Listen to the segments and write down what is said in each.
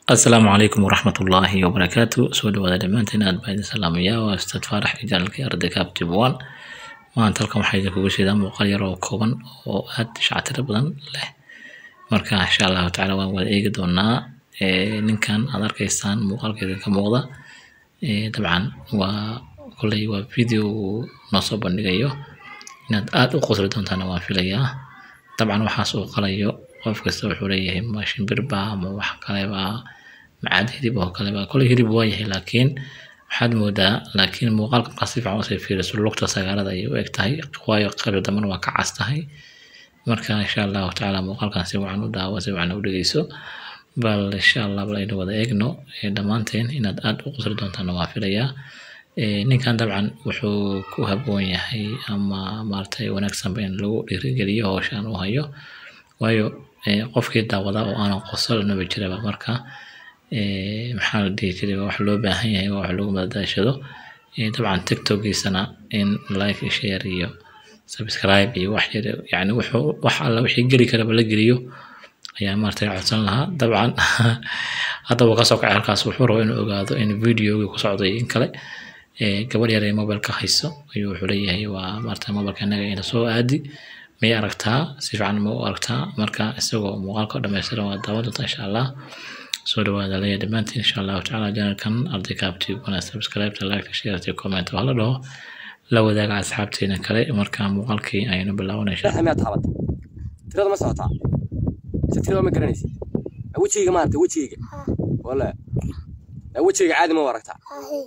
asalaamu calaykum waraxmat ullaahi wabarakaatu soo dhawaada dhammaantiin aad baa idin salaamayaa waa ustaad faarax iyo janalkii arday captive one maanta halkan waxaa idinkugu sheedaa muuqaal yar oo kooban oo aad shactiro badan leh marka insha allahu tacaala waan wada eegi doonaa Eh, ninkan aad arkaysaan muuqaalka idinka muuqda Eh, dabcan waa kolley waa video uu noo soo bandhigayo inaad aad u qosli doontaana waan filayaa dabcan waxaas uu qalayo qof kasta wuxuu leeyahay ma shimbirba ama wax kaleba macaad hilib oo kaleba kolley hilib waa yahay laakiin waxaad moodaa laakiin muuqaalka markaa si fiican usii fiiriso lugta sagaalada ayay u eg tahay waayo qaybta dambena waa ka cas tahay marka insha allahu tacaala muuqaalkan si wacan u daawo si wacan u dhegeyso bal insha allah bal aynu wada eegno eh, dhammaanteen inaad aad u qosli doontaana waan filayaa Eh, ninkan dabcan wuxuu ku habboon yahay ama maaragtay wanaagsanba in lagu dhiirigeliyo howshaan uu hayo waayo eh, qofkii daawada oo aanan qosol naba jiraba marka eh, maxaa la dhihi jiray waa wax loo baahan yahay waa wax lagu madadaashado Eh, dabcan tiktokiisana in like iyo share iyo subscribe iyo wax yar yani wuxuu wax alla wixii geli karaba la geliyo ayaa maaragtay codsan lahaa dabcan hadda wuu kasoo kacay halkaas wuxuu rabaa inuu ogaado in videogii ku socday in kale Eh, gabadh yar ee mobilka hayso ayuu wuxuu leeyahay waa maaragtay mobilka inaga ina soo aadi may aragtaa si fiican ma u aragtaa marka isagoo muuqaalka dhammaystiran waa daawan doonta insha allah soo dhawaada leeya dhammaantiin insha allahu tacaala janalkan arday captive wana subscribe like share comment waa la dhaho la wadaaga asxaabteena kale marka muuqaalkii ayaynu bilaabanay insha saddex miyaad taabatay tirada ma socotaa mise tirada ma garanaysid Aa, wejigayga ma aragtay wejigayga wala Aa, wejigayga caadi ma u aragtaa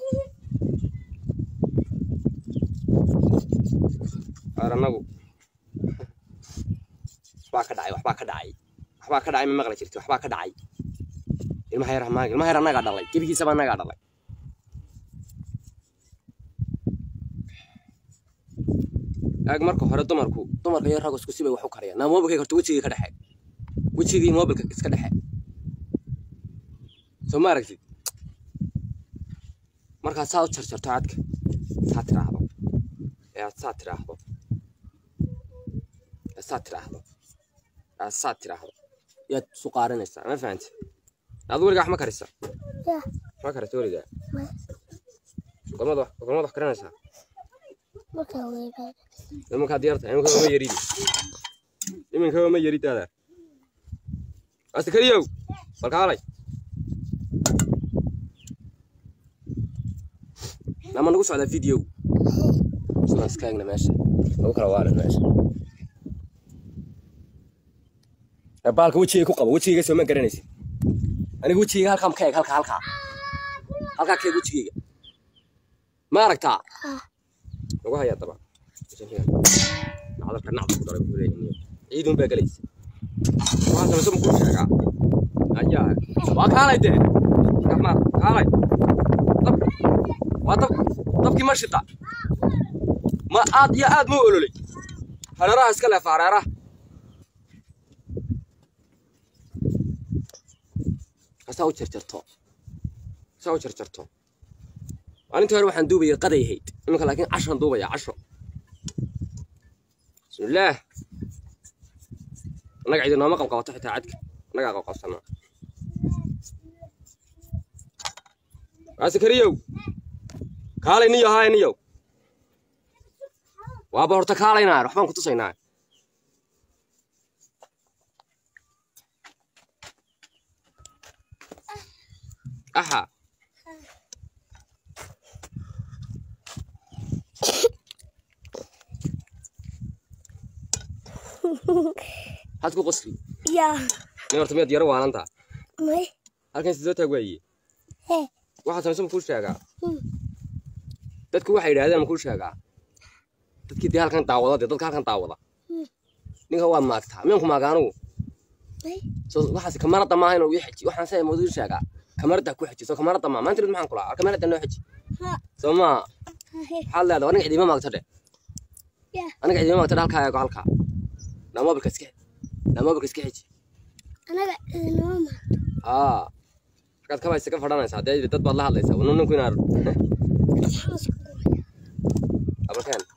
Qaar annagu waxbaa ka dhacay waxbaa ka dhacay waxbaa ka dhacay ma maqli jirti waxbaa ka dhacay ilmaha yar maaga ilmaha yar annagaa dhalay gebigiisaba annagaa dhalay aag marka hore dumarku dumarka iyo raggu isku sibay wax u kariyaan naa mobilkayga horta wejigay ka dhexe wejigii mobilka iska dhexe soo ma aragtid markaad saa u jarjarto cadka saa tiraahdo ee aad saa tiraahdo ee saa tiraahdo ee aad saa tiraahdo yaad isu qaarinaysaa ma fahanti aad weligaa wax ma karisa Yeah. ma karisa weligaa Ma. gormad wax gormad wax karinaysaa Markaan weynaado. iminkaad yarta iminka ma yaridi iminka ma yarid adeer astakariyow balkaalay nama nagu socdaa video sidaan iska eegna meesha nagu kala waalan meesha Ee, baalka wejigay ku qabo wejigayga soo ma garanaysid aniga wejigayga halkaa ka eeg halkaa halkaa halkaa ka eeg wejigayga ma aragtaa Ah. lagu hayaa daba nacdalka nacda ku daray buu leeyahay ciidun baa gelaysa waa samso muku sheegaa ayaa waa kaalay dee raxmaan kaalay dab waa dab dabkii ma shita ma aad iyo aad ma u ololay hareeraha iska leefa hareeraha saa u jarjarto saa u jarjarto maalintii hore waxaan duubayay qaday ahayd iminka laakiin cashaan duubaya casho bismillaah annaga cidi nooma qabqabato xitaa cadka annagaa qabqabsanaa waasikariyow kaalay niyo haay niyow waaba horta kaalaynaa waxbaan ku tusaynaa axa had ku qosli Yeah. nin horta miyaad yaro waalantaa May. halkan sidoo taag waaye Hey. waxaa sameysan makuu sheegaa Hmm. dadku waxay yidhahdeen makuu sheegaa dadkii dee halkan daawada dee dadka halkan daawada Hmm. ninka waa maagtaa miyanku maaga anugu May. so waxaas kamarada maaha inuu ii xeji waxaan saa mooduu sheegaa kamarada ku xeji soo kamarada maa maanta rid maxaan kulaa kamarada noo xeji Ha. soo maa Hey. maxaad leedahay aniga cidiima maagto dhe Yeah. aniga cidiima maagto dhe halkaa eego halkaa naa mobilka iska naa mobilka iska xeji Anaga idinama ma. aa markaad kabaa isaga fadhanaysaa dee dad baad la hadlaysaa wana ninku inaad Maxaan isku guray? abalkeen